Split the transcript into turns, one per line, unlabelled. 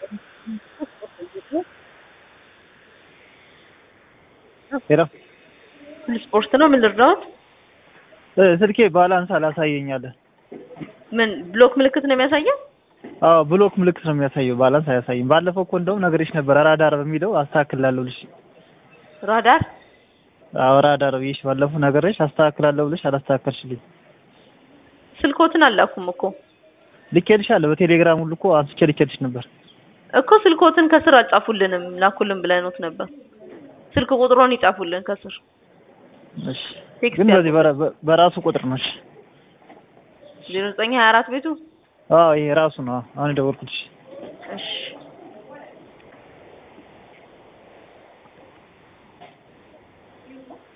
ሄሎ
ስፖርት ነው። ምን ልርዳዎት?
እ ስልኬ ባላንስ አላሳየኛለ።
ምን ብሎክ ምልክት ነው የሚያሳየው?
አዎ ብሎክ ምልክት ነው የሚያሳየው፣ ባላንስ አያሳይም። ባለፈው እኮ እንደውም ነገርሽ ነበር ራዳር በሚለው አስተካክላለሁ ብልሽ።
ራዳር
አዎ ራዳር ብዬሽ ባለፈው ነገርሽ አስተካክላለሁ ብልሽ አላስተካከልሽልኝ።
ስልኮትን አላኩም እኮ
ልኬልሻለሁ በቴሌግራም ሁሉ እኮ አንስቼ ልኬልሽ ነበር።
እኮ ስልኮትን ከስር አልጻፉልንም ላኩልን ብለኖት ነበር። ስልክ ቁጥሮን ይጻፉልን ከስር
እሺ
ቴክስት
ግን በዚህ በራ- በ- በራሱ ቁጥር ነው። እሺ
ዜሮ ዘጠኝ ሀያ አራት ቤቱ
አዎ ይሄ ራሱ ነው። አሁን የደወልኩልሽ።
እሺ